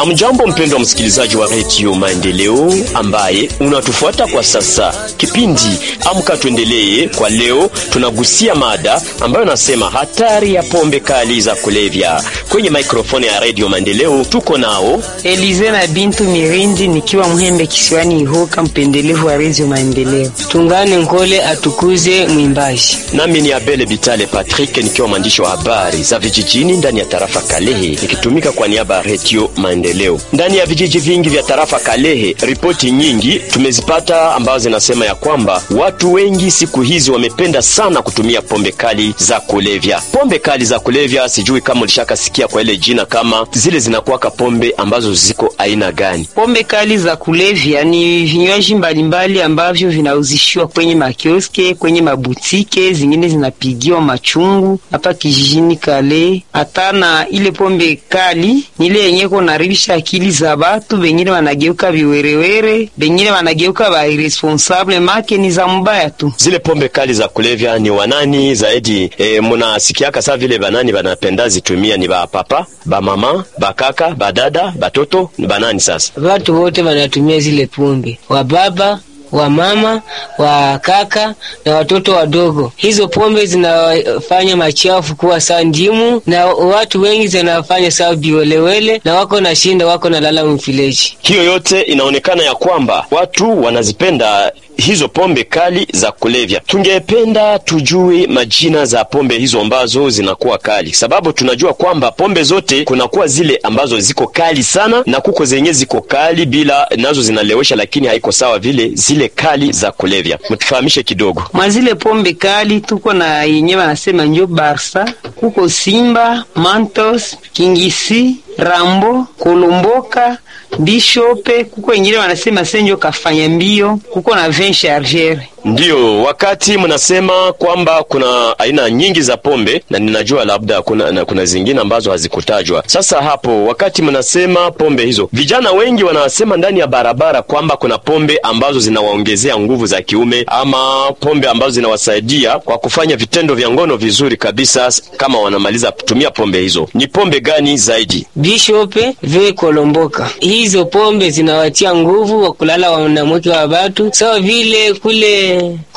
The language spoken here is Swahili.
Amjambo mpendwa msikilizaji wa redio Maendeleo ambaye unatufuata kwa sasa. Kipindi Amka Tuendelee kwa leo tunagusia mada ambayo nasema hatari ya pombe kali za kulevya. Kwenye mikrofoni ya redio Maendeleo tuko nao Elize na Bintu Mirindi nikiwa Mhembe kisiwani Ihoka, mpendelevu wa redio Maendeleo. Tungane Nkole atukuze mwimbaji. nami ni Abele Bitale Patrick nikiwa mwandishi wa habari za vijijini ndani ya tarafa Kalehe nikitumika kwa niaba ya redio Maendeleo. Ndani ya vijiji vingi vya tarafa Kalehe, ripoti nyingi tumezipata ambazo zinasema ya kwamba watu wengi siku hizi wamependa sana kutumia pombe kali za kulevya. Pombe kali za kulevya, sijui kama ulishakasikia kwa ile jina, kama zile zinakuwaka pombe ambazo ziko aina gani? Pombe kali za kulevya ni vinywaji mbalimbali ambavyo vinauzishiwa kwenye makioske, kwenye mabutike, zingine zinapigiwa machungu hapa kijijini Kale. Hata na ile pombe kali ni ile yenye konaribisha akili za batu, bengine wanageuka viwerewere, bengine wanageuka ba irresponsable, make ni za mbaya tu. Zile pombe kali za kulevya ni wanani zaidi? E, munasikiaka saa vile banani banapenda zitumia ni ba papa, ba mama, ba kaka, ba dada, batoto ni banani sasa? Watu wote wanatumia zile pombe, wa baba wa mama wa kaka na watoto wadogo. Hizo pombe zinafanya machafu kuwa saa ndimu, na watu wengi zinafanya saa biwelewele, na wako na shinda, wako na lala mfileji. Hiyo yote inaonekana ya kwamba watu wanazipenda hizo pombe kali za kulevya. Tungependa tujue majina za pombe hizo ambazo zinakuwa kali, sababu tunajua kwamba pombe zote kunakuwa zile ambazo ziko kali sana na kuko zenye ziko kali bila nazo zinalewesha, lakini haiko sawa vile zile kali za kulevya. Mtufahamishe kidogo. Mwa zile pombe kali tuko na yenye wanasema njo Barsa, kuko Simba, Mantos, Kingisi, Rambo, Kolomboka, Bishope, kuko wengine wanasema senjo kafanya mbio, kuko na vin chargere. Ndiyo, wakati mnasema kwamba kuna aina nyingi za pombe na ninajua labda kuna, na kuna zingine ambazo hazikutajwa. Sasa hapo, wakati mnasema pombe hizo, vijana wengi wanasema ndani ya barabara kwamba kuna pombe ambazo zinawaongezea nguvu za kiume ama pombe ambazo zinawasaidia kwa kufanya vitendo vya ngono vizuri kabisa kama wanamaliza kutumia pombe hizo. Ni pombe gani zaidi? Bishope ve Kolomboka, hizo pombe zinawatia nguvu wa kulala wanamweke wa batu sawa vile kule